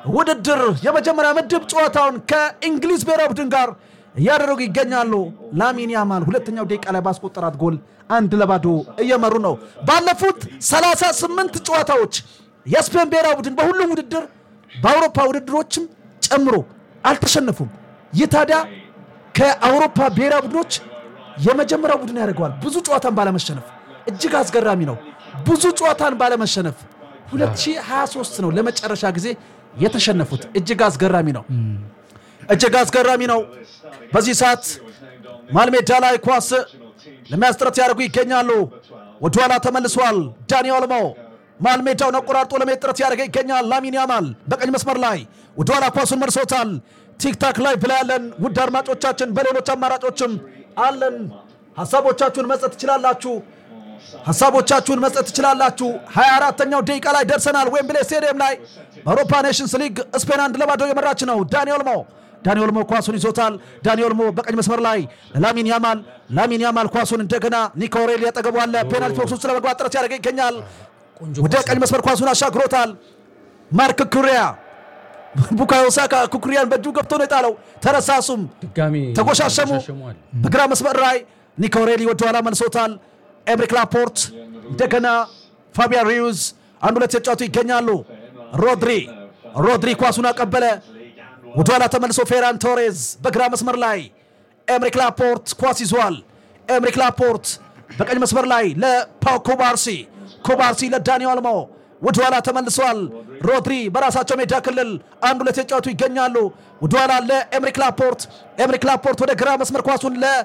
ውድድር የመጀመሪያ ምድብ ጨዋታውን ከእንግሊዝ ብሔራዊ ቡድን ጋር እያደረጉ ይገኛሉ። ላሚን ያማል ሁለተኛው ደቂቃ ላይ ባስቆጠራት ጎል አንድ ለባዶ እየመሩ ነው። ባለፉት 38 ጨዋታዎች የስፔን ብሔራዊ ቡድን በሁሉም ውድድር በአውሮፓ ውድድሮችም ጨምሮ አልተሸነፉም። ይህ ታዲያ ከአውሮፓ ብሔራዊ ቡድኖች የመጀመሪያው ቡድን ያደርገዋል። ብዙ ጨዋታን ባለመሸነፍ እጅግ አስገራሚ ነው። ብዙ ጨዋታን ባለመሸነፍ 2023 ነው ለመጨረሻ ጊዜ የተሸነፉት። እጅግ አስገራሚ ነው። እጅግ አስገራሚ ነው። በዚህ ሰዓት መሃል ሜዳ ላይ ኳስ ለመያዝ ጥረት ያደርጉ ይገኛሉ። ወደኋላ ተመልሷል። ዳኒ ኦልሞ መሃል ሜዳውን አቆራርጦ ለመሄድ ጥረት ያደርገ ይገኛል። ላሚን ያማል በቀኝ መስመር ላይ ወደኋላ ኳሱን መልሶታል። ቲክታክ ላይ ብላ ያለን ውድ አድማጮቻችን፣ በሌሎች አማራጮችም አለን። ሀሳቦቻችሁን መስጠት ትችላላችሁ። ሀሳቦቻችሁን መስጠት ትችላላችሁ። 24ተኛው ደቂቃ ላይ ደርሰናል። ዌምብሌ ስቴዲየም ላይ በአውሮፓ ኔሽንስ ሊግ ስፔን አንድ ለባዶ የመራች ነው። ዳኒ ኦልሞ ዳኒ ኦልሞ ኳሱን ይዞታል። ዳኒ ኦልሞ በቀኝ መስመር ላይ ላሚን ያማል ላሚን ያማል ኳሱን እንደገና ኒኮ ሬሊ ያጠገቡ አለ። ፔናልቲ ቦክስ ውስጥ ለመግባት ጥረት ያደረገ ይገኛል። ወደ ቀኝ መስመር ኳሱን አሻግሮታል። ማርክ ኩሪያ ቡካዮ ሳካ ኩኩሪያን በእጁ ገብቶ ነው የጣለው። ተረሳሱም፣ ድጋሚ ተጎሻሸሙ። ተጎሻሸሟል። በግራ መስመር ላይ ኒኮ ሬሊ ወደኋላ መልሶታል። ኤምሪክ ላፖርት እንደገና ፋቢያን ሪዩዝ አንድ ሁለት የተጫወቱ ይገኛሉ። ሮድሪ ሮድሪ ኳሱን አቀበለ። ወደኋላ ተመልሶ ፌራን ቶሬዝ በግራ መስመር ላይ ኤምሪክ ላፖርት ኳስ ይዟል። ኤምሪክ ላፖርት በቀኝ መስመር ላይ ለፓው ኮባርሲ ኮባርሲ ለዳኒ ኦልሞ ወደኋላ ተመልሷል። ሮድሪ በራሳቸው ሜዳ ክልል አንድ ሁለት የተጫወቱ ይገኛሉ። ወደኋላ ለኤምሪክ ላፖርት ኤምሪክ ላፖርት ወደ ግራ መስመር ኳሱን ለ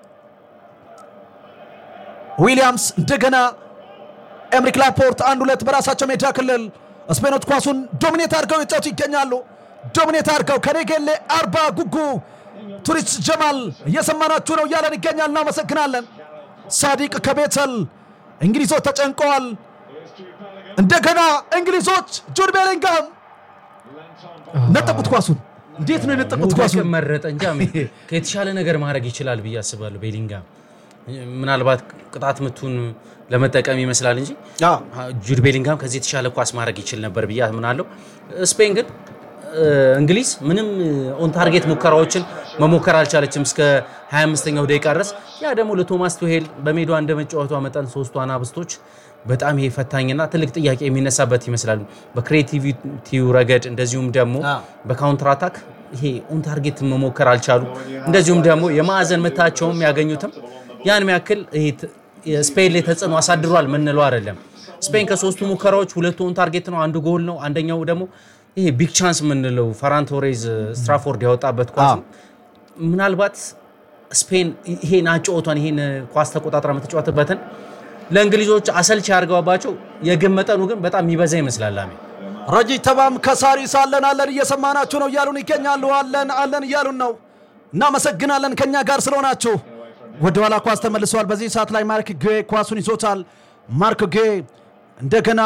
ዊሊያምስ እንደገና ኤምሪክ ላፖርት አንድ ሁለት በራሳቸው ሜዳ ክልል ስፔኖች ኳሱን ዶሚኔት አድርገው የጫወቱ ይገኛሉ። ዶሚኔት አድርገው ከኔጌሌ አርባ ጉጉ ቱሪስት ጀማል እየሰማናችሁ ነው እያለን ይገኛል። እናመሰግናለን። ሳዲቅ ከቤተል እንግሊዞች ተጨንቀዋል። እንደገና እንግሊዞች ጁድ ቤሊንጋም ነጠቁት ኳሱን። እንዴት ነው የነጠቁት መውደቅ ኳሱን? መረጠ እንጂ አሜ- ከየተሻለ ነገር ማድረግ ይችላል ብዬ አስባለሁ። ቤሊንጋም ምናልባት ቅጣት ምቱን ለመጠቀም ይመስላል እንጂ ጁድ ቤሊንጋም ከዚህ የተሻለ ኳስ ማድረግ ይችል ነበር ብዬ አምናለሁ። ስፔን ግን እ፣ እንግሊዝ ምንም ኦን ታርጌት ሙከራዎችን መሞከር አልቻለችም እስከ 25ኛው ደቂቃ ድረስ። ያ ደግሞ ለቶማስ ቱሄል በሜዳዋ እንደ መጫወቷ መጠን ሶስቱ አናብስቶች በጣም ይሄ ፈታኝና ትልቅ ጥያቄ የሚነሳበት ይመስላል። በክሬቲቪቲው ረገድ እንደዚሁም ደግሞ በካውንተር አታክ ይሄ ኦን ታርጌት መሞከር አልቻሉ። እንደዚሁም ደግሞ የማዕዘን ምታቸውም ያገኙትም ያን ያክል ይሄ ት- የስፔን ላይ ተጽዕኖ አሳድሯል ምንለው አይደለም። ስፔን ከሶስቱ ሙከራዎች ሁለቱ ኦን ታርጌት ነው፣ አንዱ ጎል ነው። አንደኛው ደግሞ ይሄ ቢግ ቻንስ የምንለው ፈራን ቶሬዝ ስትራፎርድ ያወጣበት ኳስ ነው። ምናልባት ስፔን ይሄን አጨዋወቷን ይሄን ኳስ ተቆጣጥራ የምትጫወትበትን ለእንግሊዞች አሰልቺ ያርገባቸው የግብ መጠኑ ግን በጣም የሚበዛ ይመስላል። አሜ ረጂ ተባም ከሳሪስ አለን አለን እየሰማናችሁ ነው እያሉን ይገኛሉ። አለን አለን እያሉን ነው። እናመሰግናለን ከኛ ጋር ስለሆናችሁ። ወደኋላ ኳስ ተመልሰዋል። በዚህ ሰዓት ላይ ማርክ ጌ ኳሱን ይዞታል። ማርክ ጌ እንደገና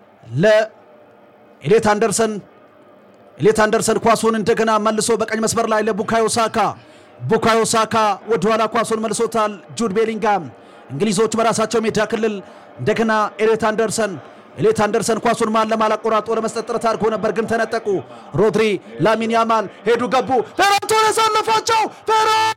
ለኤሌት አንደርሰን ኤሌት አንደርሰን ኳሱን እንደገና መልሶ በቀኝ መስመር ላይ ለቡካዮ ሳካ ቡካዮ ሳካ ወደኋላ ኳሱን መልሶታል። ጁድ ቤሊንጋም እንግሊዞች በራሳቸው ሜዳ ክልል እንደገና ኤሌት አንደርሰን ኤሌት አንደርሰን ኳሱን ማን ለማል አቆራርጦ ለመስጠት ጥረት አድርጎ ነበር፣ ግን ተነጠቁ። ሮድሪ ላሚን ያማል ሄዱ ገቡ። ፌራን ቶሬስ አለፋቸው። ፌራን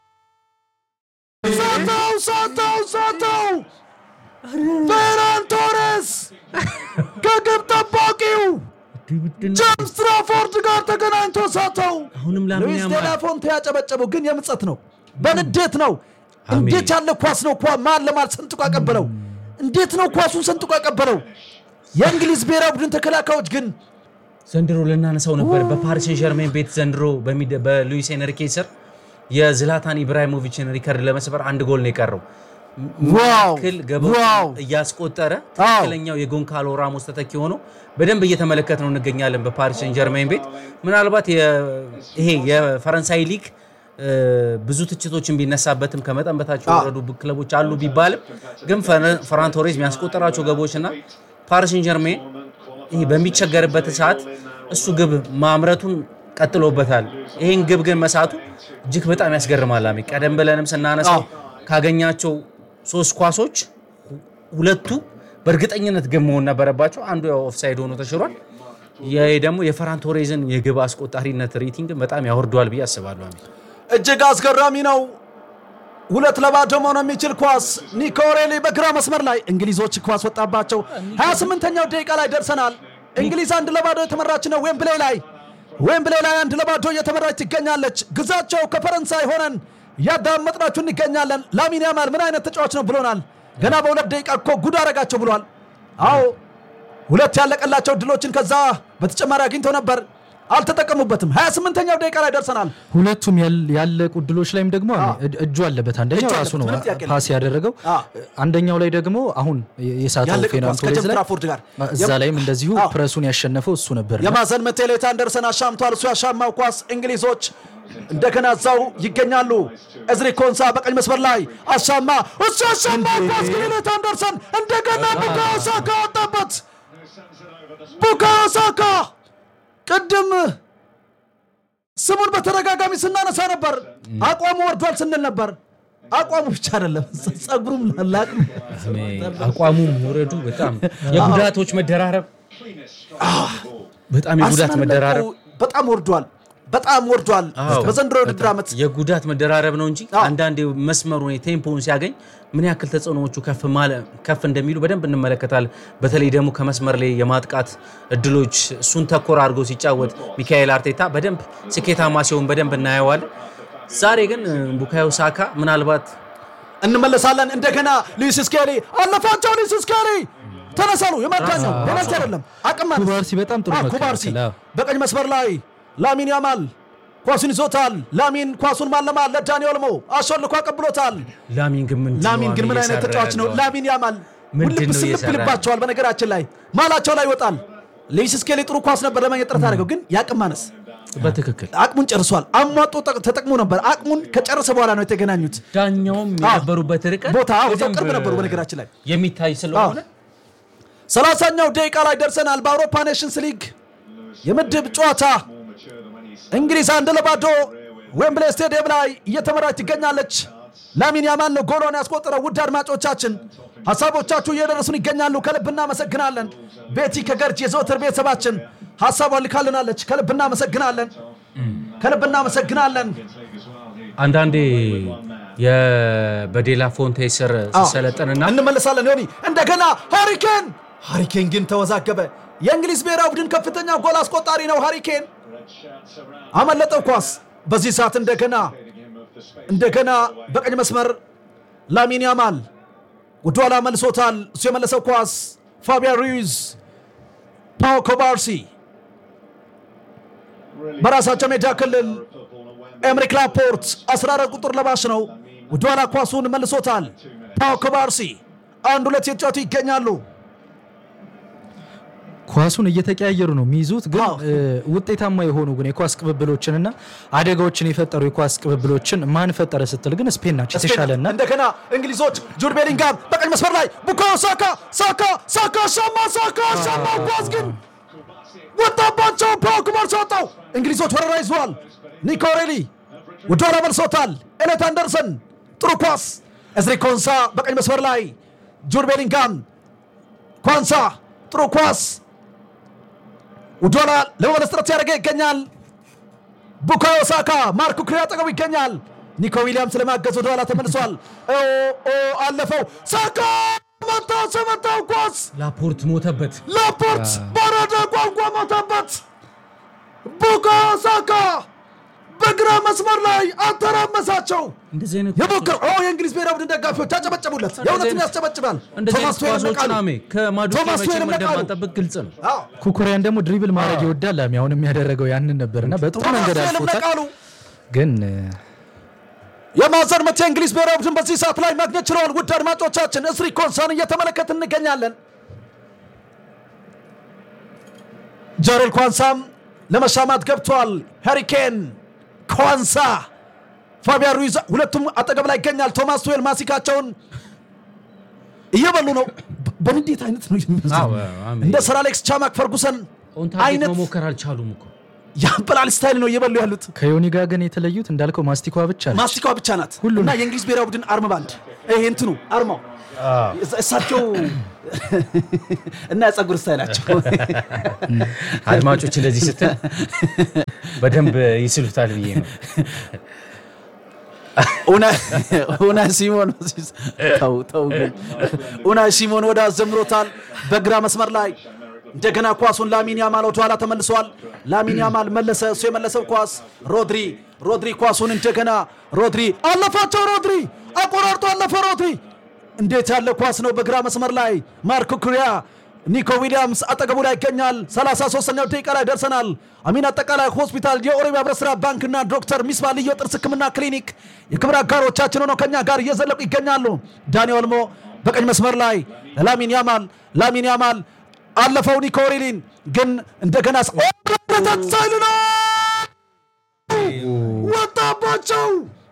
ሳተው ሳተው ሳተው ፌራን ቶሬስ ከግብ ጠባቂው ጄምስ ትራፎርድ ጋር ተገናኝቶ ሳተው። አሁንም ላሚን ሉዊስ ያማል ዴላፎንቴ ያጨበጨበው ግን የምጸት ነው፣ በንዴት ነው። እንዴት ያለ ኳስ ነው! ኳ ማን ለማል ሰንጥቆ ያቀበለው? እንዴት ነው ኳሱን ሰንጥቆ ያቀበለው? የእንግሊዝ ብሔራዊ ቡድን ተከላካዮች ግን ዘንድሮ ልናነሳው ነበር። በፓሪስ ሴን ጀርሜን ቤት ዘንድሮ በሚደ- በሉዊስ ኤንሪኬ ስር የዝላታን ኢብራሂሞቪችን ሪከርድ ለመስበር አንድ ጎል ነው የቀረው። ዋው ክል ገባው ዋው እያስቆጠረ ትክክለኛው የጎንካሎ ራሞስ ተተኪ ሆኖ በደንብ እየተመለከት ነው እንገኛለን በፓሪስ ሴን ጀርሜን ቤት። ምናልባት የ- ይሄ የፈረንሳይ ሊግ እ፣ ብዙ ትችቶችን ቢነሳበትም ከመጠን በታች የወረዱ ክለቦች አሉ ቢባልም ግን ፈረ- ፈራን ቶሬዝ የሚያስቆጠራቸው ገቦች እና ፓሪስ ሴን ጀርሜን ይሄ በሚቸገርበት ሰዓት እሱ ግብ ማምረቱን ቀጥሎበታል። ይህን ግብ ግን መሳቱ እጅግ በጣም ያስገርማል። አሜ ቀደም ብለንም ስናነሳው ካገኛቸው ሶስት ኳሶች ሁለቱ በእርግጠኝነት ግብ መሆን ነበረባቸው። አንዱ ያው ኦፍሳይድ ሆኖ ተሽሯል። ይሄ ደግሞ የፈራን ቶሬዝን የግብ አስቆጣሪነት ሬቲንግ በጣም ያወርደዋል ብዬ አስባለሁ። አሜን እጅግ አስገራሚ ነው። ሁለት ለባዶ መሆን የሚችል ኳስ ኒኮ ኦሬሊ በግራ መስመር ላይ እንግሊዞች ኳስ ወጣባቸው። 28ኛው ደቂቃ ላይ ደርሰናል። እንግሊዝ አንድ ለባዶ የተመራች ነው። ዌምብሌ ላይ ዌምብሌ ላይ አንድ ለባዶ እየተመራች ትገኛለች። ግዛቸው ከፈረንሳይ ሆነን ያዳመጥናችሁ እንገኛለን። ላሚን ያማል ምን አይነት ተጫዋች ነው ብሎናል። ገና በሁለት ደቂቃ እኮ ጉድ አረጋቸው ብሏል። አዎ ሁለት ያለቀላቸው ድሎችን ከዛ በተጨማሪ አግኝተው ነበር፣ አልተጠቀሙበትም። 28ኛው ደቂቃ ላይ ደርሰናል። ሁለቱም ያል- ያለቁ ድሎች ላይም ደግሞ አዎ። እጅ- እጁ አለበት። አንደኛው እጁ ራሱ ነው አለበት፣ ምንም ጥያቄ የለም። ፓስ ያደረገው። አዎ። አንደኛው ላይ ደግሞ አሁን የሳተው ያለቀ ፌርናን ኳስ ቶሬዝ ከጀም ላይ ትራፎርድ ጋር እዛ ላይም እንደዚሁ አዎ። ፕረሱን ያሸነፈው እሱ ነበር። የማዕዘን ምት ኤሌት አንደርሰን አሻምቷል። እሱ ያሻማው ኳስ እንግሊዞች እንደገና እዛው ይገኛሉ። እዝሪ ኮንሳ በቀኝ መስመር ላይ አሻማ፣ እሱ ያሻማው ኳስ ግን ኤሌት አንደርሰን እንደገና ቡካዮ ሳካ ወጣበት። ቡካዮ ሳካ ቅድም ስሙን በተደጋጋሚ ስናነሳ ነበር። አቋሙ ወርዷል ስንል ነበር። አቋሙ ብቻ አይደለም ጸጉሩም ላላቅ አቋሙ መውረዱ በጣም የጉዳቶች መደራረብ በጣም የጉዳት አርሰናል መደራረብ መልኩ በጣም ወርዷል። በጣም ወርዷል። አዎ፣ በዘንድሮ የውድድር ዓመት የጉዳት መደራረብ ነው እንጂ አዎ። አንዳንድ መስመሩን ቴምፖውን ሲያገኝ ምን ያክል ተጽዕኖዎቹ ከፍ ማለ- ከፍ እንደሚሉ በደንብ እንመለከታለን። በተለይ ደግሞ ከመስመር ላይ የማጥቃት እድሎች እሱን ተኮር አድርጎ ሲጫወት ሚካኤል አርቴታ በደንብ ስኬታማ ሲሆን በደንብ እናየዋለን። ዛሬ ግን ቡካዮ ሳካ ምናልባት እንመለሳለን። እንደገና ሉዊስ ስኬሊ አለፋቸው። ሉዊስ ስኬሊ ተነሳሉ። የማዳኛው ፔናልቲ አይደለም። አቅም ማለት ኩባርሲ በጣም ጥሩ አዎ፣ መከላከል፣ ኩባርሲ አዎ። በቀኝ መስመር ላይ ላሚን ያማል ኳሱን ይዞታል። ላሚን ኳሱን ማለማል ለዳኒ ኦልሞ አሾልኮ አቀብሎታል። ላሚን ግን ምንድን ነው ላሚን ግን ምን አይነት እየሰራ ተጫዋች ነው? ያለው? ላሚን ያማል ምንድን ውልብ ነው ስልብ እየሰራ ይልባቸዋል። በነገራችን ላይ ማላቸው ላይ ይወጣል። ሉዊስ ስኬሊ ጥሩ ኳስ ነበር ለማግኘት ጥረት አድርገው፣ ግን የአቅም ማነስ በትክክል አቅሙን ጨርሷል። አሟጦ ጠቅ- ተጠቅሞ ነበር። አቅሙን ከጨረሰ በኋላ ነው የተገናኙት። ዳኛውም የነበሩበት ርቀት ቦታ አዎ፣ እዛው በደንብ ቅርብ ነበሩ። በነገራችን ላይ የሚታይ ስለሆነ ሰላሳኛው ደቂቃ ላይ ደርሰናል። በአውሮፓ ኔሽንስ ሊግ የምድብ ጨዋታ እንግሊዝ አንድ ለባዶ ዌምብሌ ስቴዲየም ላይ እየተመራች ትገኛለች። ላሚን ያማል ነው ጎሎን ያስቆጠረው። ውድ አድማጮቻችን ሀሳቦቻችሁ እየደረሱን ይገኛሉ። ከልብ እናመሰግናለን። ቤቲ ከገርጅ የዘወትር ቤተሰባችን ሀሳቧን ልካልናለች። ከልብ እናመሰግናለን። ከልብ እናመሰግናለን። አንዳንዴ የ- በዴላ ፎንቴ ስር ሲሰለጥንና እንመለሳለን። ዮኒ እንደገና ሃሪኬን ሃሪኬን ግን ተወዛገበ። የእንግሊዝ ብሔራዊ ቡድን ከፍተኛ ጎል አስቆጣሪ ነው። ሃሪኬን አመለጠው ኳስ። በዚህ ሰዓት እንደገና እንደገና በቀኝ መስመር ላሚን ያማል ወደኋላ መልሶታል። እሱ የመለሰው ኳስ ፋቢያን ሩይዝ፣ ፓው ኮባርሲ በራሳቸው ሜዳ ክልል ኤምሪክ ላፖርት 14 ቁጥር ለባሽ ነው። ወደኋላ ኳሱን መልሶታል። ፓው ኮባርሲ አንድ ሁለት የተጫወቱ ይገኛሉ። ኳሱን እየተቀያየሩ ነው የሚይዙት፣ ግን አዎ። እ, ውጤታማ የሆኑ ግን የኳስ ቅብብሎችንና አደጋዎችን የፈጠሩ የኳስ ቅብብሎችን ማን ፈጠረ ስትል ግን ስፔን ናቸው የተሻለና እንደገና እንግሊዞች ጁድ ቤሊንጋም በቀኝ መስመር ላይ ቡካዮ ሳካ ሳካ ሳካ ሻማ ሳካ ሻማ ኳስ ግን ወጣባቸው። ፓው ኩባርሲ ወጣው። እንግሊዞች ወረራ ይዘዋል። ኒኮ ኦሬሊ ወደኋላ መልሶታል። ኤሌት አንደርሰን ጥሩ ኳስ። እዝሪ ኮንሳ በቀኝ መስመር ላይ ጁድ ቤሊንጋም ኳንሳ ጥሩ ኳስ ወደኋላ ለመመለስ ጥረት ያደረገ ይገኛል። ቡካዮ ሳካ ማርኩ ክሪ አጠገቡ ይገኛል። ኒኮ ዊሊያምስ ለማገዝ ወደኋላ ተመልሷል። ኦ ኦ አለፈው። ሳካ መታው መታው ኳስ ላፖርት ሞተበት። ላፖርት በረደ ቋንቋ ሞተበት። ቡካዮ ሳካ በግራ መስመር ላይ አተራመሳቸው። እንደዚህ አይነት የሞከር ኦ የእንግሊዝ ብሔራዊ ቡድን ደጋፊዎች ያጨበጨቡለት። የእውነትን ያስጨበጭባል። እንደዚህ ቶማስ አይነት ቱዌልም ኳሶችን ነቃሉ። አሜ ከማዱኬ ቶማስ መቼም ቱዌልም ነቃሉ። እንደማንጠብቅ ግልጽ ነው። አዎ፣ ኩኩሪያን ደግሞ ድሪብል ማድረግ ይወዳል። ላሚ አሁን የሚያደረገው ያንን ነበርና በጥሩ ቶማስ መንገድ ቱዌልም አልፎታል። ነቃሉ። ግን እ, የማዕዘን ምት የእንግሊዝ ብሔራዊ ቡድን በዚህ ሰዓት ላይ ማግኘት ችለዋል። ውድ አድማጮቻችን እስሪ ኮንሳን እየተመለከት እንገኛለን። ጀሬል ኳንሳም ለመሻማት ገብቷል። ሃሪኬን ኳንሳ፣ ፋቢያን ሩይዝ ሁለቱም አጠገብ ላይ ይገኛል። ቶማስ ቱዌል ማሲካቸውን እየበሉ ነው። በ- በንዴት አይነት ነው የሚመስለው። አዎ፣ አሜን። እንደ ሰር አሌክስ ቻማክ ፈርጉሰን ኦን ታርጌት አይነት መሞከር አልቻሉም እኮ የአበላል ስታይል ነው እየበሉ ያሉት። ከዮኒ ጋር ግን የተለዩት እንዳልከው ማስቲኳ ብቻ ነው። ማስቲካዋ ብቻ ናት ሁሉ እና ነው። የእንግሊዝ ብሔራዊ ቡድን አርም ባንድ ይሄ እንትኑ አርማው እሳ- እሳቸው እና የጸጉር ስታይላቸው አድማጮች እንደዚህ ስትል በደንብ ይስሉታል ብዬ ነው። ኡና ሲሞን ተው ተው ግን ኡና ሲሞን ወደ አዘምሮታል በግራ መስመር ላይ እንደገና ኳሱን ላሚን ያማል ወደኋላ ተመልሷል። ላሚን ያማል መለሰ። እሱ የመለሰው ኳስ ሮድሪ ሮድሪ ኳሱን እንደገና ሮድሪ አለፋቸው። ሮድሪ አቆራርጦ አለፈ። ሮድሪ እንዴት ያለ ኳስ ነው! በግራ መስመር ላይ ማርኮ ኩሪያ ኒኮ ዊሊያምስ አጠገቡ ላይ ይገኛል። 33ኛው ደቂቃ ላይ ደርሰናል። አሚን አጠቃላይ ሆስፒታል፣ የኦሮሚያ ህብረት ስራ ባንክና ዶክተር ሚስባ ልዩ ጥርስ ህክምና ክሊኒክ የክብር አጋሮቻችን ሆነው ከኛ ጋር እየዘለቁ ይገኛሉ። ዳኒ ኦልሞ በቀኝ መስመር ላይ ለላሚን ያማል ላሚን ያማል አለፈው ኒኮ ሪሊን ግን እንደገና ሳይል ነው ወጣባቸው።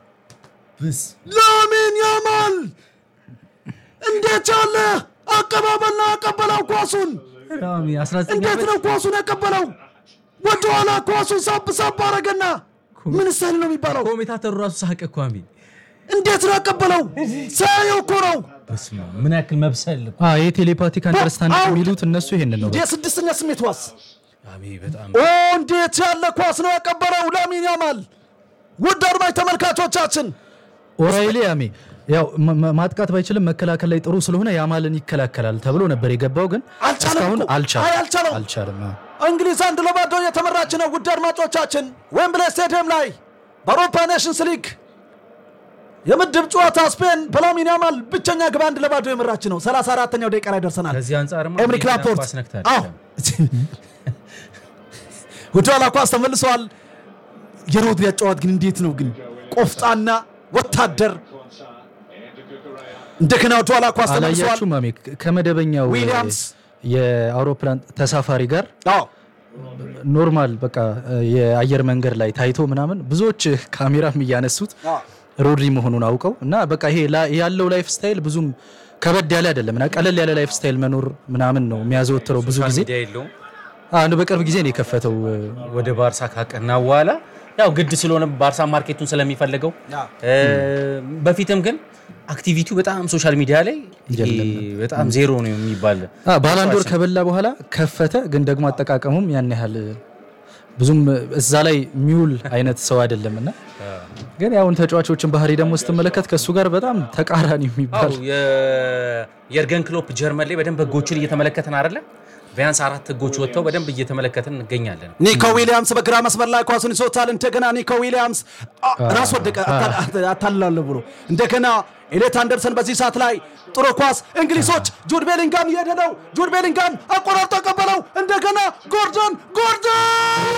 ላሚን ያማል እንዴት ያለ አቀባበልና አቀበለው ኳሱን ራሚ 19 እንዴት ዓመት ነው ኳሱን ያቀበለው? ወደኋላ ኳሱን ሳብ ሳብ አረገና ምን ስታይል ነው የሚባለው? ኮሜታተሩ ራሱ ሳቀ እኮ አሚ እንዴት ነው ያቀበለው? ሳያየው እኮ ነው። በስመ አብ፣ ምን ያክል መብሰል ይህ ቴሌፓቲክ አንደርስታንድ አውት። የሚሉት እነሱ ይሄንን ነው። የስድስተኛ ስሜት ዋስ አሜ በጣም ኦ እንዴት ያለ ኳስ ነው ያቀበለው ላሚን ያማል። ውድ አድማጭ ተመልካቾቻችን ኦራይሌ አሜ ያው ማ- ማ- ማጥቃት ባይችልም መከላከል ላይ ጥሩ ስለሆነ ያማልን ይከላከላል ተብሎ ነበር የገባው፣ ግን አልቻለም እስካሁን እኮ። አይ አልቻለም አልቻለውም። አልቻለም። አዎ። እንግሊዝ አንድ ለባዶ እየተመራች ነው። ውድ አድማጮቻችን ዌምብሌ ስቴዲየም ላይ በአውሮፓ ኔሽንስ ሊግ የምድብ ጨዋታ ስፔን በላሚን ያማል ብቸኛ ግብ አንድ ለባዶ የመራች ነው። 34ኛው ደቂቃ ላይ ደርሰናል። ከዚህ አንጻርማ ኤምሪክ ሌላ ላፖርት ኳስ ነክታ አዎ፣ ወደ ኋላ ኳስ ተመልሰዋል። የሮድሪ አጨዋወት ግን እንዴት ነው ግን ቆፍጣና ወታደር እንደገና ወደ ኋላ ኳስ ተመልሰዋል። አላያችሁም አሜ ከመደበኛው ዊሊያምስ የአውሮፕላን ተሳፋሪ ጋር አዎ ኖርማል በቃ የአየር መንገድ ላይ ታይቶ ምናምን ብዙዎች ካሜራም እያነሱት አዎ። ሮድሪ መሆኑን አውቀው እና በቃ ይሄ ላ- ያለው ላይፍ ስታይል ብዙም ከበድ ያለ አይደለም እና ቀለል ያለ ላይፍ ስታይል መኖር ምናምን ነው የሚያዘወትረው ብዙ ጊዜ ሚዲያ የለውም። አንዱ በቅርብ ጊዜ ነው የከፈተው ወደ ባርሳ ካቀና በኋላ ያው ግድ ስለሆነ ባርሳ ማርኬቱን ስለሚፈልገው አዎ። እ፣ በፊትም ግን አክቲቪቲው በጣም ሶሻል ሚዲያ ላይ ይሄ በጣም ዜሮ ነው የሚባል አ፣ ባላንዶር ከበላ በኋላ ከፈተ፣ ግን ደግሞ አጠቃቀሙም ያን ያህል ብዙም እዛ ላይ የሚውል አይነት ሰው አይደለም እና ግን ያሁን ተጫዋቾችን ባህሪ ደግሞ ስትመለከት ከእሱ ጋር በጣም ተቃራኒ የሚባል አዎ የ- የርገን ክሎፕ ጀርመን ላይ በደንብ ህጎችን እየተመለከትን አይደለ? ቢያንስ አራት ህጎች ወጥተው በደንብ እየተመለከትን እንገኛለን። ኒኮ ዊሊያምስ በግራ መስመር ላይ ኳሱን ይዞታል። እንደገና ኒኮ ዊሊያምስ አ፣ ራስ ወደቀ አታላለሁ ብሎ እንደገና ኤሌት አንደርሰን በዚህ ሰዓት ላይ ጥሩ ኳስ እንግሊዞች ጁድ ቤሊንጋም እየሄደ ነው። ጁድ ቤሊንጋም አቆራርጦ ቀበለው። እንደገና ጎርደን ጎርደን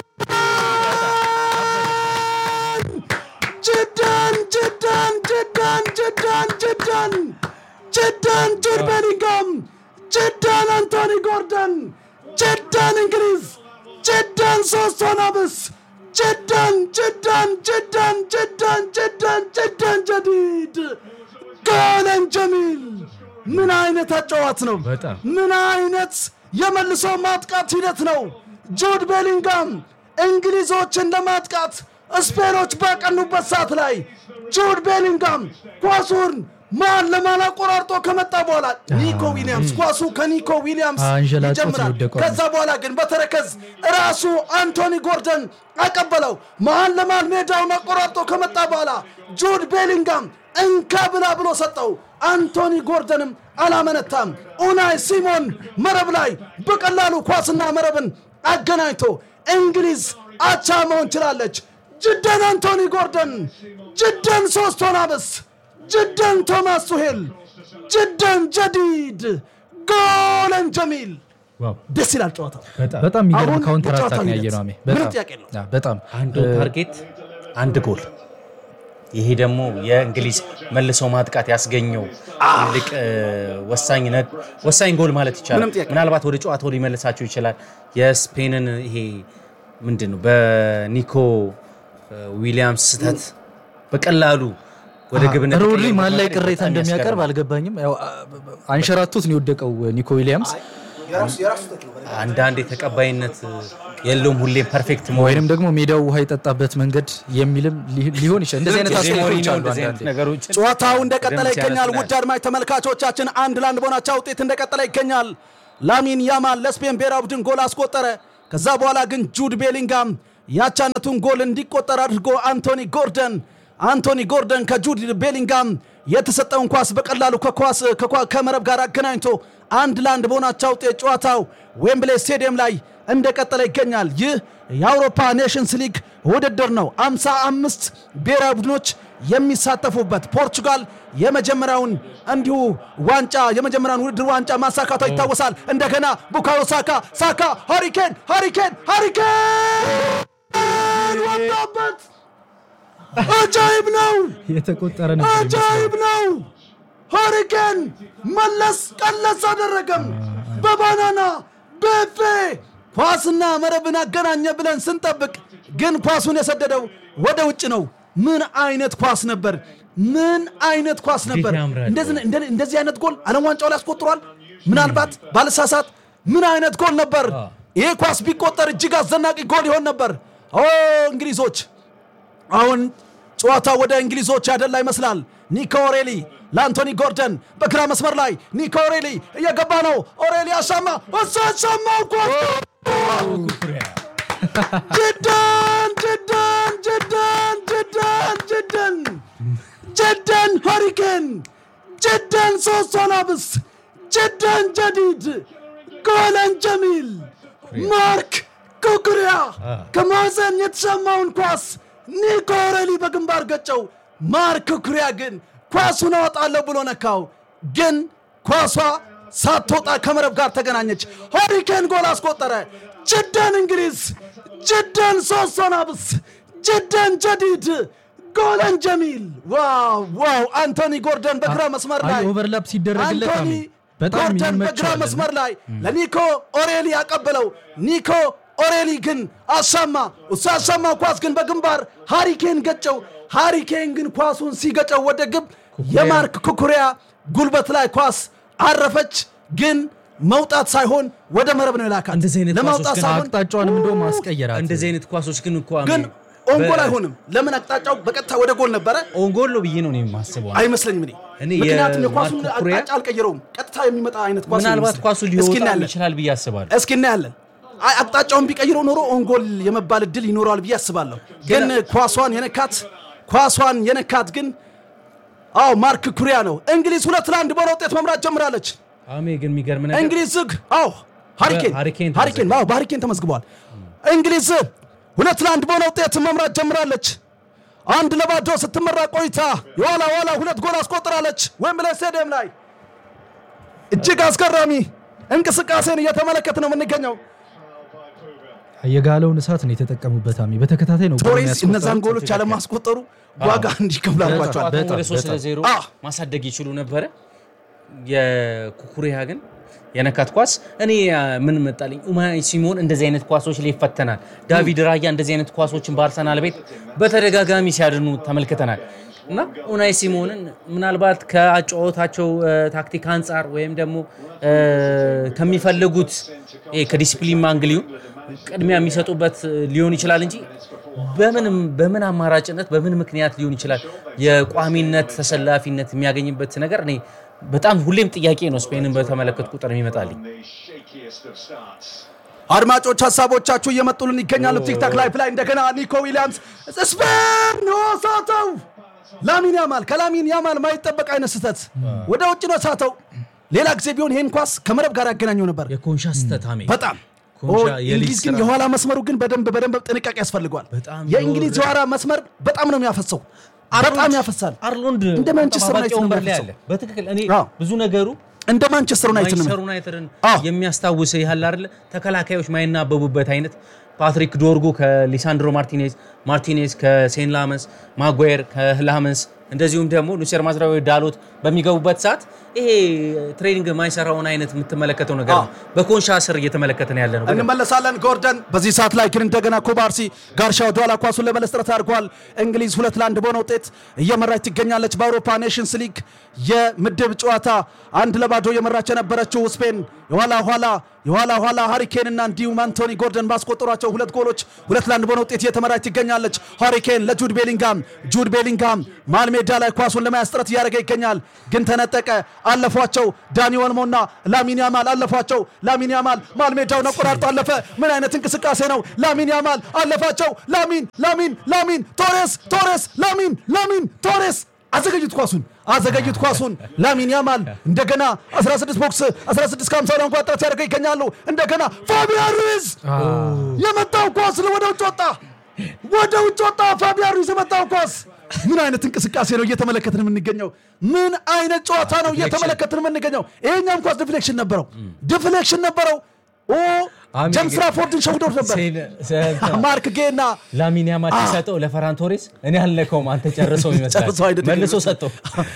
ጅዳን ጅዳን ጅዳን ጅዳን ጅዳን ጅዳን ጁድ ቤሊንጋም ጅዳን አንቶኒ ጎርደን ጅዳን እንግሊዝ ጅዳን ሶስት ሆናብስ ጅዳን ጅዳን ጅዳን ጅዳን ጅዳን ጅዳን ጀዲድ ጎለን ጀሚል ምን አይነት አጨዋት ነው! በጣም። ምን አይነት የመልሶ ማጥቃት ሂደት ነው! ጁድ ቤሊንጋም እንግሊዞችን ለማጥቃት ስፔኖች ባቀኑበት ሰዓት ላይ ጁድ ቤሊንጋም ኳሱን ማን ለማን አቆራርጦ ከመጣ በኋላ ኒኮ ዊሊያምስ ኳሱ ከኒኮ ዊሊያምስ አንዠላጦት ይጀምራል። የወደቀው ከዛ በኋላ ግን በተረከዝ ራሱ አንቶኒ ጎርደን አቀበለው። መሀል ለመሀል ሜዳውን አቆራርጦ ከመጣ በኋላ ጁድ ቤሊንጋም እንካ ብላ ብሎ ሰጠው። አንቶኒ ጎርደንም አላመነታም። ኡናይ ሲሞን መረብ ላይ በቀላሉ ኳስና መረብን አገናኝቶ እንግሊዝ አቻ መሆን ችላለች። ጅደን አንቶኒ ጎርደን፣ ጅደን ሶስት ሆናብስ፣ ጅደን ቶማስ ቱሄል፣ ጅደን ጀዲድ፣ ጎለን ጀሚል። ደስ ይላል ጨዋታው። በጣም የሚገርም አሁን ካውንተር የጨዋታ አታክ ነው ሂደት ያየነው አሜ ምንም በጣም ጥያቄ የለውም። አ፣ በጣም አንድ ታርጌት አንድ ጎል። ይሄ ደግሞ የእንግሊዝ መልሶ ማጥቃት ያስገኘው ትልቅ እ፣ ወሳኝ ነ- ወሳኝ ጎል ማለት ምንም ይቻላል። ጥያቄ ምናልባት ወደ ጨዋታው ሊመልሳቸው ይችላል። የስፔንን ይሄ ምንድን ነው በኒኮ እ፣ ዊሊያምስ ስህተት በቀላሉ ወደ ግብነት ሮድሪ ተቀይሮ ማን ላይ መመለስ ቅሬታ በጣም እንደሚያቀርብ ያስገርማል። አልገባኝም። ያው አ- አንሸራቱት ነው የወደቀው ኒኮ ዊሊያምስ። አንዳንድ የተቀባይነት የለውም ሁሌ ፐርፌክት መሆን ወይንም ደግሞ ሜዳው ውሃ የጠጣበት መንገድ የሚልም ሊ- ሊሆን ይችላል። እንደዚህ አይነት ጆዜ አስተያየቶች ሞሪኒዮ አሉ እንደዚህ አይነት አንዳንዴ። ነገሮችን ጨዋታው እንደቀጠለ በደንብ ይገኛል። ሲያነሳ ውድ አድማጭ ተመልካቾቻችን አንድ ለአንድ በሆናቸው ውጤት እንደቀጠለ ይገኛል። ላሚን ያማል ለስፔን ብሔራዊ ቡድን ጎል አስቆጠረ። ከዛ በኋላ ግን ጁድ ቤሊንጋም ያቻነቱን ጎል እንዲቆጠር አድርጎ አንቶኒ ጎርደን አንቶኒ ጎርደን ከጁድ ቤሊንጋም የተሰጠውን ኳስ በቀላሉ ከኳስ ከኳ- ከመረብ ጋር አገናኝቶ አንድ ለአንድ በሆናቸው ውጤት ጨዋታው ዌምብሌ ስቴዲየም ላይ እንደቀጠለ ይገኛል። ይህ የአውሮፓ ኔሽንስ ሊግ ውድድር ነው። አምሳ አምስት ብሔራዊ ቡድኖች የሚሳተፉበት ፖርቹጋል የመጀመሪያውን እንዲሁ ዋንጫ የመጀመሪያውን ውድድር ዋንጫ ማሳካቷ ይታወሳል። እንደገና ቡካዮ ሳካ ሳካ ሃሪኬን ሃሪኬን ሃሪኬን ወጣበት። አጃይብ ነው፣ የተቆጠረ ነበር ይመስላል። አጃይብ ነው። ሃሪኬን መለስ ቀለስ አደረገም በባናና በፌ ኳስና መረብን አገናኘ ብለን ስንጠብቅ ግን ኳሱን የሰደደው ወደ ውጭ ነው። ምን አይነት ኳስ ነበር! ምን አይነት ኳስ ነበር! ያምራል። እንደዚህ እንደ- እንደዚህ አይነት ጎል ዓለም ዋንጫው ላይ አስቆጥሯል። ምናልባት ባልሳሳት ምን አይነት ጎል ነበር! ይህ ኳስ ቢቆጠር እጅግ አስደናቂ ጎል ይሆን ነበር። ኦ እንግሊዞች አሁን ጨዋታ ወደ እንግሊዞች ያደላ ይመስላል። ኒኮ ኦሬሊ ለአንቶኒ ጎርደን በግራ መስመር ላይ ኒኮ ኦሬሊ እየገባ ነው። ኦሬሊ አሻማ እሱ አሻማው ኳስ ጅደን ጅደን ጅደን ጅደን ጅደን ጅደን ሃሪኬን ጅደን ሶስት ሶናብስ ጅደን ጀዲድ ጎለን ጀሚል ማርክ ኩኩሪያ ከማዕዘን የተሰማውን ኳስ ኒኮ ኦሬሊ በግንባር ገጨው። ማርክ ኩኩሪያ ግን ኳሱን አወጣለሁ ብሎ ነካው። ግን ኳሷ ሳትወጣ ከመረብ ጋር ተገናኘች። ሃሪኬን ጎል አስቆጠረ። ጅደን እንግሊዝ፣ ጅደን ሶስት ሶናብስ፣ ጅደን ጀዲድ ጎለን ጀሚል። ዋው ዋው! አንቶኒ ጎርደን በግራ መስመር አይ ላይ ኦቨርላፕ ሲደረግለት አንቶኒ አሜ በጣም ጎርደን በግራ ይመቻል። መስመር ላይ ለኒኮ ኦሬሊ ያቀበለው ኒኮ ኦሬሊ ግን አሻማ እሱ ያሻማው ኳስ ግን በግንባር ሃሪኬን ገጨው። ሃሪኬን ግን ኳሱን ሲገጨው ወደ ግብ የማርክ ኩኩሪያ ጉልበት ላይ ኳስ አረፈች። ግን መውጣት ሳይሆን ወደ መረብ ነው የላካት። እንደዚህ አይነት ለማውጣት ኳሶች ግን ሳይሆን አቅጣጫዋንም እንደውም አስቀየራት። እንደዚህ አይነት ኳሶች ግን እኮ አሜ፣ ግን ኦንጎል በ- አይሆንም። ለምን አቅጣጫው በቀጥታ ወደ ጎል ነበረ ኦንጎል ነው ብዬ ነው እኔ የማስበው። አይመስለኝም። እኔ እኔ ምክንያቱም የኳሱን የማርክ ኩኩሪያ አቅጣጫ አልቀየረውም። ቀጥታ የሚመጣ አይነት ኳስ ነው ምናልባት የሚመስለኝ። ኳሱ እስኪ ሊወጣ እናያለን። ይችላል ብዬ አስባለሁ። እስኪ እናያለን። አይ አቅጣጫውን ቢቀይረው ኖሮ ኦንጎል የመባል እድል ይኖረዋል ብዬ አስባለሁ። ግን ኳሷን የነካት ኳሷን የነካት ግን አዎ ማርክ ኩሪያ ነው። እንግሊዝ ሁለት ለአንድ በሆነ ውጤት መምራት ጀምራለች። አሜ ግን የሚገርም ነገር እንግሊዝ ዝግ አዎ ሃሪኬን በሃሪኬን ሃሪኬን አዎ በሃሪኬን ተመዝግበዋል። እንግሊዝ ሁለት ለአንድ በሆነ ውጤት መምራት ጀምራለች። አንድ ለባዶ ስትመራ ቆይታ የኋላ ኋላ ሁለት ጎል አስቆጥራለች። ዌምብሌይ ስቴዲየም ላይ እጅግ አስገራሚ እንቅስቃሴን እየተመለከት ነው የምንገኘው። የጋለውን እሳት ነው የተጠቀሙበት። አሜ በተከታታይ ነው ጎል ቶሬስ የሚያስቆጥረው። እነዛን ጎሎች ያለማስቆጠሩ ዋጋ እንዲከፍል አድርጓቸዋል። ጨዋታውን ወደ በጣም፣ ሶስት በጣም። ለዜሮ አዎ። ማሳደግ ይችሉ ነበረ። የኩኩሪያ ግን የነካት ኳስ እኔ አ፣ ምን መጣልኝ፣ ኡማይ ሲሞን እንደዚህ አይነት ኳሶች ላይ ይፈተናል። ዳቪድ ራያ እንደዚህ አይነት ኳሶችን በአርሰናል ቤት በተደጋጋሚ ሲያድኑ ተመልክተናል። እና ኡናይ ሲሞንን ምናልባት ከአጨዋወታቸው አ፣ ታክቲክ አንጻር ወይም ደግሞ አ፣ ከሚፈልጉት ይሄ ከዲሲፕሊን ማንግሊዩ ቅድሚያ የሚሰጡበት ሊሆን ይችላል እንጂ በምንም በምን አማራጭነት በምን ምክንያት ሊሆን ይችላል የቋሚነት ተሰላፊነት የሚያገኝበት ነገር እኔ በጣም ሁሌም ጥያቄ ነው። ስፔንን በተመለከት ቁጥር የሚመጣልኝ አድማጮች ሀሳቦቻችሁ እየመጡልን ይገኛሉ። ቲክታክ ላይፍ ላይ እንደገና ኒኮ ዊሊያምስ ስፔን ነው ሳተው። ላሚን ያማል ከላሚን ያማል ማይጠበቅ አይነት ስህተት ወደ ውጭ ነው ሳተው። ሌላ ጊዜ ቢሆን ይህን ኳስ ከመረብ ጋር ያገናኘው ነበር። የኮንሻ ስተታሜ በጣም ኮንሻ ኦ፣ የሊግ እንግሊዝ ግን ስራ። የኋላ መስመሩ ግን በደንብ በደንብ ጥንቃቄ ያስፈልገዋል። በጣም የእንግሊዝ የወረደ- የኋላ መስመር በጣም ነው የሚያፈሰው፣ በጣም ያፈሳል። አርሎንድ እንደ ማንቸስተር ጠባቂ ዩናይትድ ነው ወንበር ላይ የሚያፈሰው። አለ። በትክክል እኔ አዎ። ብዙ ነገሩ እንደ ማንቸስተር ዩናይትድ ነው ማንቸስተር ዩናይትድን አዎ። የሚያስታውስ ያህል አይደለ ተከላካዮች ማይናበቡበት አይነት ፓትሪክ ዶርጉ ከሊሳንድሮ ማርቲኔዝ ማርቲኔዝ ከሴን ላመንስ ማጓየር ከላመንስ እንደዚሁም ደግሞ ኑሴር ማዝራዊ ዳሎት በሚገቡበት ሰዓት ይሄ ትሬኒንግ የማይሰራውን አይነት የምትመለከተው ነገር ነው። በኮንሻ ስር እየተመለከተን ያለ ነው። እንመለሳለን። ጎርደን በዚህ ሰዓት ላይ ግን እንደገና ኩባርሲ ጋርሻ ወደኋላ ኳሱን ለመለስ ጥረት አድርጓል። እንግሊዝ ሁለት ለአንድ በሆነ ውጤት እየመራች ትገኛለች። በአውሮፓ ኔሽንስ ሊግ የምድብ ጨዋታ አንድ ለባዶ እየመራች የነበረችው ስፔን የኋላ ኋላ የኋላ ኋላ ሃሪኬን እና እንዲሁም አንቶኒ ጎርደን ባስቆጠሯቸው ሁለት ጎሎች ሁለት ለአንድ በሆነ ውጤት እየተመራች ትገኛለች። ሃሪኬን ለጁድ ቤሊንጋም፣ ጁድ ቤሊንጋም መሃል ሜዳ ላይ ኳሱን ለመያዝ ጥረት እያደረገ ይገኛል፣ ግን ተነጠቀ። አለፏቸው። ዳኒ ወልሞና ላሚን ያማል አለፏቸው። ላሚን ያማል መሃል ሜዳውን አቆራርጦ አለፈ። ምን አይነት እንቅስቃሴ ነው! ላሚን ያማል አለፋቸው። ላሚን ላሚን ላሚን ቶሬስ ቶሬስ ላሚን ላሚን ቶሬስ አዘገዩት ኳሱን አዘገዩት ኳሱን ላሚን ያማል እንደገና 16 ቦክስ 16 ከ50 ላይ እንኳን ጥረት ያደርገው ይገኛሉ። እንደገና ፋቢያን ሩይዝ የመጣው ኳስ ወደ ውጭ ወጣ፣ ወደ ውጭ ወጣ። ፋቢያን ሩይዝ የመጣው ኳስ ምን አይነት እንቅስቃሴ ነው እየተመለከትን የምንገኘው? ምን አይነት ጨዋታ ነው እየተመለከትን የምንገኘው? ይሄኛም ኳስ ዲፍሌክሽን ነበረው፣ ዲፍሌክሽን ነበረው። ኦ አሜ ጀምስ ግን- ራፎርድን ሸውዶት ነበር። ማርክ ጌና ላሚን ያማል ሲሰጠው ለፈራን ቶሬስ እኔ አልነካውም አንተ ጨርሰው ይመስላል ጨርሰው አይደለም መልሶ ይመስላል። ሰጠው።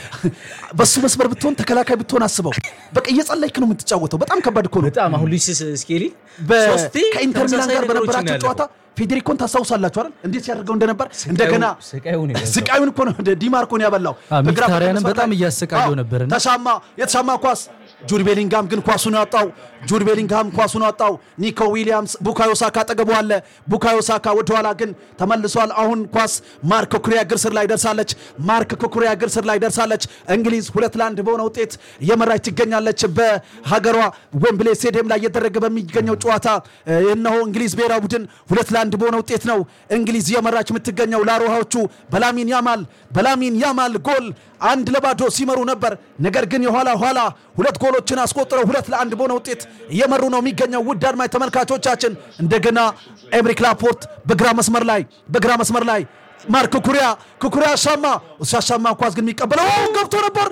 በሱ መስመር ብትሆን ተከላካይ ብትሆን አስበው። በቃ እየጸለይክ ነው የምትጫወተው። በጣም ከባድ እኮ ነው። በጣም አሁን ሉዊስ ስኬሊ በ- ሶስቴ ከኢንተር ሚላን ተመሳሳይ ጋር ነገሮችን በነበራቸው ያለፈው። ጨዋታ ፌዴሪኮን ታስታውሳላችሁ አይደል? እንዴት ሲያደርገው እንደነበር እንደገና ስቃዩን የበዛው። ስቃዩን እኮ ነው ዲማርኮን ያበላው። አዎ፣ በግራ ሚኪታሪያንን መስመር በጣም ላይ- እያሰቃየው አዎ፣ ነበርና። ተሻማ የተሻማ ኳስ ጁድ ቤሊንጋም ግን ኳሱን ያወጣው ጁድ ቤሊንጋም ኳሱን ያወጣው። ኒኮ ዊሊያምስ ቡካዮ ሳካ አጠገቡ አለ። ቡካዮ ሳካ ወደኋላ ግን ተመልሷል። አሁን ኳስ ማርክ ኩኩሪያ እግር ስር ላይ ደርሳለች። ማርክ ኩኩሪያ እግር ስር ላይ ደርሳለች። እንግሊዝ ሁለት ለአንድ በሆነ ውጤት እየመራች ትገኛለች። በሀገሯ ዌምብሌ ስቴዲየም ላይ እየተደረገ በሚገኘው ጨዋታ እ፣ እነሆ እንግሊዝ ብሔራዊ ቡድን ሁለት ለአንድ በሆነ ውጤት ነው እንግሊዝ እየመራች የምትገኘው። ላሮሃዎቹ በላሚን ያማል በላሚን ያማል ጎል አንድ ለባዶ ሲመሩ ነበር። ነገር ግን የኋላ ኋላ ሁለት ጎሎችን አስቆጥረው ሁለት ለአንድ በሆነ ውጤት እየመሩ ነው የሚገኘው። ውድ አድማጭ ተመልካቾቻችን እንደገና ኤምሪክ ላፖርት በግራ መስመር ላይ በግራ መስመር ላይ ማርክ ኩኩሪያ ኩኩሪያ አሻማ እሱ አሻማ ኳስ ግን የሚቀበለው ኦ፣ ገብቶ ነበር።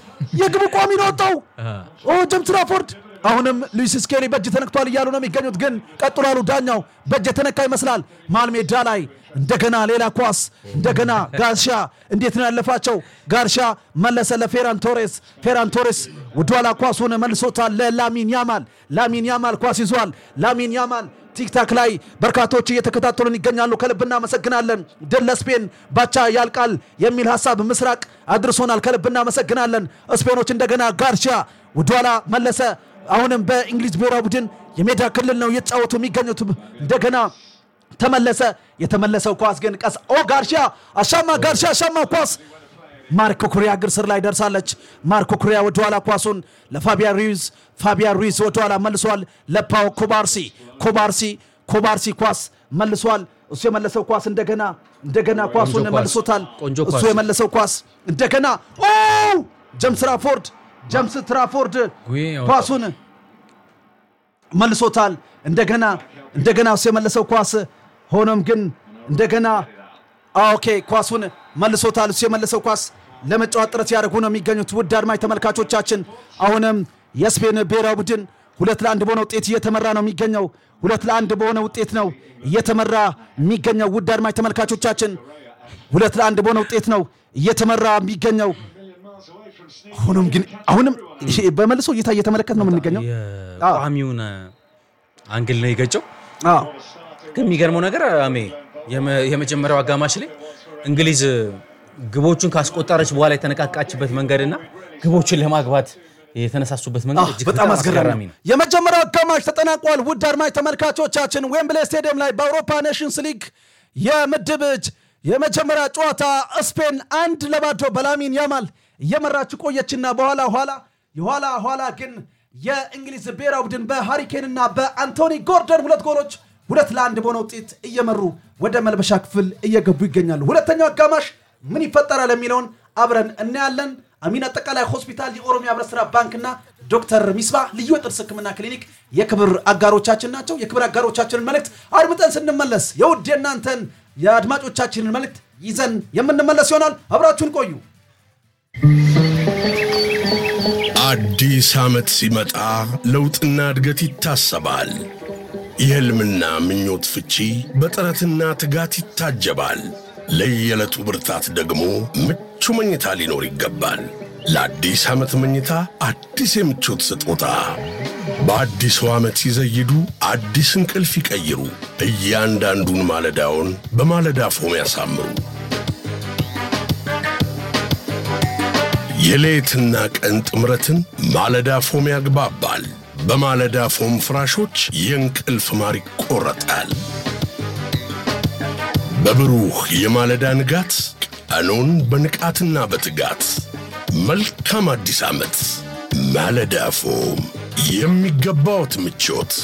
የግብ ቋሚ ነው ወጣው። ኦ ጀምስ ራፎርድ አሁንም ሉዊስ ስኬሊ በእጅ ተነክቷል እያሉ ነው የሚገኙት። ግን ቀጥሏሉ። ዳኛው በእጅ የተነካ ይመስላል። መሃል ሜዳ ላይ እንደገና ሌላ ኳስ እንደገና ጋርሻ እንዴት ነው ያለፋቸው? ጋርሻ መለሰ ለፌራን ቶሬስ። ፌራን ቶሬስ ወደኋላ ኳሱን መልሶታል ለላሚን ያማል። ላሚን ያማል ኳስ ይዟል። ላሚን ያማል ቲክታክ ላይ በርካቶች እየተከታተሉን ይገኛሉ። ከልብ እናመሰግናለን። ድል ለስፔን ባቻ ያልቃል የሚል ሀሳብ ምስራቅ አድርሶናል። ከልብ እናመሰግናለን። ስፔኖች እንደገና ጋርሻ ወደኋላ መለሰ። አሁንም በእንግሊዝ ብሔራዊ ቡድን የሜዳ ክልል ነው እየተጫወቱ የሚገኙት። እንደገና ተመለሰ። የተመለሰው ኳስ ግን ቀስ ኦ ጋርሻ አሻማ ጋርሻ አሻማ ኳስ ማርክ ኩሪያ እግር ስር ላይ ደርሳለች። ማርክ ኩሪያ ወደኋላ ኳሱን ለፋቢያን ሩይዝ ፋቢያን ሩይዝ ወደኋላ መልሷል ለፓው ኮባርሲ ኮባርሲ ኮባርሲ ኳስ መልሷል። እሱ የመለሰው ኳስ እንደገና እንደገና ኳሱን ኳስ። መልሶታል። ቆንጆ እሱ ኳስ። የመለሰው ኳስ እንደገና ኦ ጀምስ ትራፎርድ ጀምስ ትራፎርድ ጉይ ያወጣው። ኳሱን መልሶታል። እንደገና እንደገና እሱ የመለሰው ኳስ ሆኖም ግን እንደገና ኦኬ ኳሱን መልሶታል። እሱ የመለሰው ኳስ ለመጫወት ጥረት ሲያደርጉ ነው የሚገኙት። ውድ አድማጭ ተመልካቾቻችን አሁንም የስፔን ብሔራዊ ቡድን ሁለት ለአንድ በሆነ ውጤት እየተመራ ነው የሚገኘው። ሁለት ለአንድ በሆነ ውጤት ነው እየተመራ የሚገኘው። ውድ አድማጭ ተመልካቾቻችን ሁለት ለአንድ በሆነ ውጤት ነው እየተመራ የሚገኘው። ሆኖም ግን አሁንም ይሄ በመልሶ እይታ እየተመለከት ነው የምንገኘው። የቋሚውን አንግል ነው የገጨው። አዎ ግን የሚገርመው ነገር አሜ የመ- የመጀመሪያው አጋማሽ ላይ እንግሊዝ ግቦቹን ካስቆጠረች በኋላ የተነቃቃችበት መንገድና ግቦችን ለማግባት የተነሳሱበት መንገድ እጅግ በጣም አስገራሚ ነው። ነው። የመጀመሪያው አጋማሽ ተጠናቋል። ውድ አድማጭ ተመልካቾቻችን ዌምብሌ ስቴዲየም ላይ በአውሮፓ ኔሽንስ ሊግ የምድብ እጅ የመጀመሪያ ጨዋታ ስፔን አንድ ለባዶ በላሚን ያማል እየመራች ቆየችና በኋላ ኋላ የኋላ ኋላ ግን የእንግሊዝ ብሔራዊ ቡድን በሃሪኬንና በአንቶኒ ጎርደን ሁለት ጎሎች ሁለት ለአንድ በሆነ ውጤት እየመሩ ወደ መልበሻ ክፍል እየገቡ ይገኛሉ። ሁለተኛው አጋማሽ ምን ይፈጠራል የሚለውን አብረን እናያለን። አሚን አጠቃላይ ሆስፒታል፣ የኦሮሚያ ህብረት ስራ ባንክና ዶክተር ሚስባ ልዩ የጥርስ ህክምና ክሊኒክ የክብር አጋሮቻችን ናቸው። የክብር አጋሮቻችንን መልእክት አድምጠን ስንመለስ የውድ የእናንተን የአድማጮቻችንን መልእክት ይዘን የምንመለስ ይሆናል። አብራችሁን ቆዩ። አዲስ ዓመት ሲመጣ ለውጥና እድገት ይታሰባል። የሕልምና ምኞት ፍቺ በጥረትና ትጋት ይታጀባል። ለየዕለቱ ብርታት ደግሞ ምቹ መኝታ ሊኖር ይገባል። ለአዲስ ዓመት መኝታ አዲስ የምቾት ስጦታ በአዲሱ ዓመት ሲዘይዱ አዲስ እንቅልፍ ይቀይሩ። እያንዳንዱን ማለዳውን በማለዳ ፎም ያሳምሩ። የሌትና ቀን ጥምረትን ማለዳ ፎም ያግባባል። በማለዳ ፎም ፍራሾች የእንቅልፍ ማር ይቆረጣል። በብሩህ የማለዳ ንጋት ቀኑን በንቃትና በትጋት መልካም አዲስ ዓመት። ማለዳ ፎም የሚገባዎት ምቾት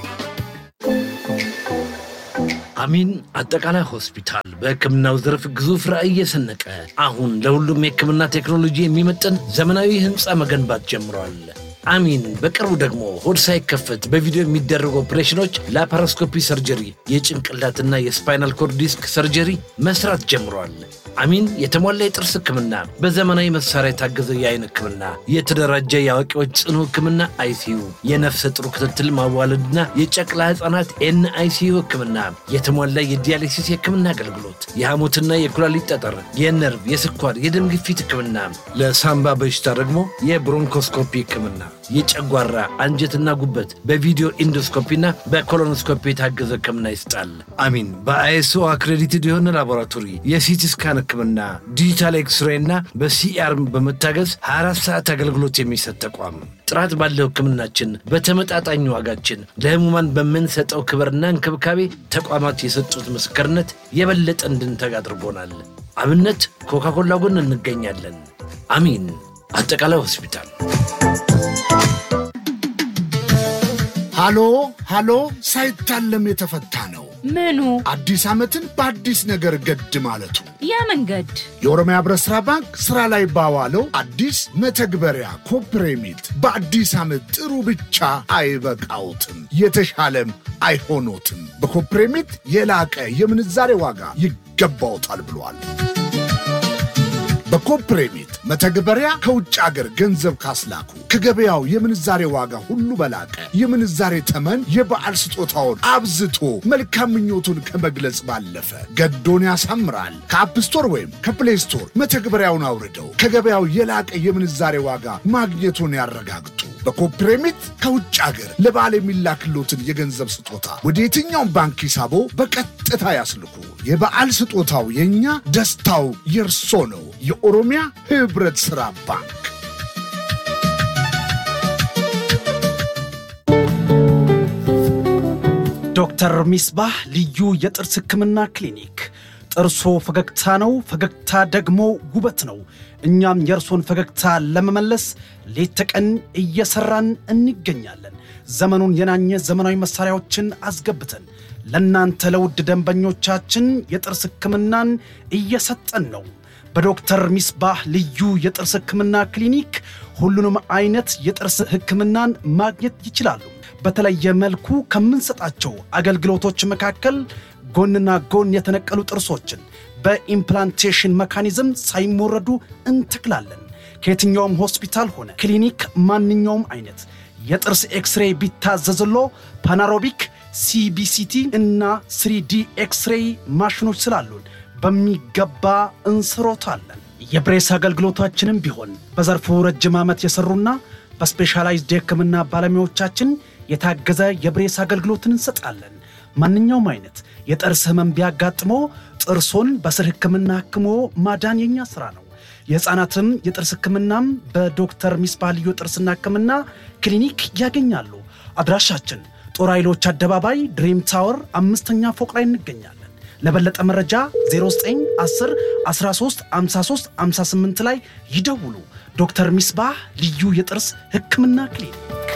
አሚን አጠቃላይ ሆስፒታል በሕክምናው ዘርፍ ግዙፍ ራዕይ እየሰነቀ አሁን ለሁሉም የሕክምና ቴክኖሎጂ የሚመጥን ዘመናዊ ሕንፃ መገንባት ጀምሯል። አሚን በቅርቡ ደግሞ ሆድ ሳይከፈት በቪዲዮ የሚደረጉ ኦፕሬሽኖች፣ ላፓሮስኮፒ ሰርጀሪ፣ የጭንቅላትና የስፓይናል ኮርድ ዲስክ ሰርጀሪ መስራት ጀምሯል። አሚን የተሟላ የጥርስ ህክምና፣ በዘመናዊ መሳሪያ የታገዘ የአይን ህክምና፣ የተደራጀ የአዋቂዎች ጽኑ ህክምና አይሲዩ፣ የነፍሰ ጥሩ ክትትል ማዋለድና የጨቅላ ህጻናት ኤን አይሲዩ ህክምና፣ የተሟላ የዲያሊሲስ የህክምና አገልግሎት፣ የሐሞትና የኩላሊት ጠጠር፣ የነርቭ፣ የስኳር፣ የደም ግፊት ህክምና፣ ለሳምባ በሽታ ደግሞ የብሮንኮስኮፒ ህክምና፣ የጨጓራ አንጀትና ጉበት በቪዲዮ ኢንዶስኮፒና በኮሎኖስኮፒ የታገዘ ህክምና ይሰጣል። አሚን በአይኤስኦ አክሬዲትድ የሆነ ላቦራቶሪ የሲቲ ስካን ህክምና ዲጂታል ኤክስሬይ እና በሲአር በመታገዝ 24 ሰዓት አገልግሎት የሚሰጥ ተቋም። ጥራት ባለው ህክምናችን በተመጣጣኝ ዋጋችን ለህሙማን በምንሰጠው ክብርና እንክብካቤ ተቋማት የሰጡት ምስክርነት የበለጠ እንድንተጋ አድርጎናል። አብነት ኮካኮላ ጎን እንገኛለን። አሚን አጠቃላይ ሆስፒታል። ሃሎ ሃሎ ሳይታለም የተፈታ ነው። ምኑ አዲስ ዓመትን በአዲስ ነገር ገድ ማለቱ ያ መንገድ የኦሮሚያ ህብረት ሥራ ባንክ ሥራ ላይ ባዋለው አዲስ መተግበሪያ ኮፕሬሚት በአዲስ ዓመት ጥሩ ብቻ አይበቃውትም፣ የተሻለም አይሆኖትም። በኮፕሬሚት የላቀ የምንዛሬ ዋጋ ይገባውታል ብሏል። በኮፕሬሚት መተግበሪያ ከውጭ አገር ገንዘብ ካስላኩ ከገበያው የምንዛሬ ዋጋ ሁሉ በላቀ የምንዛሬ ተመን የበዓል ስጦታውን አብዝቶ መልካም ምኞቱን ከመግለጽ ባለፈ ገዶን ያሳምራል። ከአፕ ስቶር ወይም ከፕሌይ ስቶር መተግበሪያውን አውርደው ከገበያው የላቀ የምንዛሬ ዋጋ ማግኘቱን ያረጋግጡ። በኮፕሬሚት ከውጭ አገር ለበዓል የሚላክሎትን የገንዘብ ስጦታ ወደ የትኛውም ባንክ ሂሳቦ በቀጥታ ያስልኩ። የበዓል ስጦታው የእኛ፣ ደስታው የእርሶ ነው። የኦሮሚያ ህብረት ሥራ ባንክ ዶክተር ሚስባህ ልዩ የጥርስ ህክምና ክሊኒክ። ጥርሶ ፈገግታ ነው፣ ፈገግታ ደግሞ ውበት ነው። እኛም የእርሶን ፈገግታ ለመመለስ ሌት ተቀን እየሰራን እንገኛለን። ዘመኑን የናኘ ዘመናዊ መሳሪያዎችን አስገብተን ለእናንተ ለውድ ደንበኞቻችን የጥርስ ህክምናን እየሰጠን ነው። በዶክተር ሚስባህ ልዩ የጥርስ ህክምና ክሊኒክ ሁሉንም አይነት የጥርስ ህክምናን ማግኘት ይችላሉ። በተለየ መልኩ ከምንሰጣቸው አገልግሎቶች መካከል ጎንና ጎን የተነቀሉ ጥርሶችን በኢምፕላንቴሽን መካኒዝም ሳይሞረዱ እንተክላለን። ከየትኛውም ሆስፒታል ሆነ ክሊኒክ ማንኛውም አይነት የጥርስ ኤክስሬይ ቢታዘዝሎ ፓናሮቢክ፣ ሲቢሲቲ እና ስሪዲ ኤክስሬይ ማሽኖች ስላሉን በሚገባ እንስሮታለን። የብሬስ አገልግሎታችንም ቢሆን በዘርፉ ረጅም ዓመት የሰሩና በስፔሻላይዝድ የህክምና ባለሙያዎቻችን የታገዘ የብሬስ አገልግሎትን እንሰጣለን። ማንኛውም አይነት የጥርስ ህመም ቢያጋጥሞ ጥርሶን በስር ህክምና ህክሞ ማዳን የኛ ሥራ ነው። የሕፃናትም የጥርስ ህክምናም በዶክተር ሚስባህ ልዩ ጥርስና ህክምና ክሊኒክ ያገኛሉ። አድራሻችን ጦር ኃይሎች አደባባይ ድሪም ታወር አምስተኛ ፎቅ ላይ እንገኛለን። ለበለጠ መረጃ 0910 13 53 58 ላይ ይደውሉ። ዶክተር ሚስባህ ልዩ የጥርስ ህክምና ክሊኒክ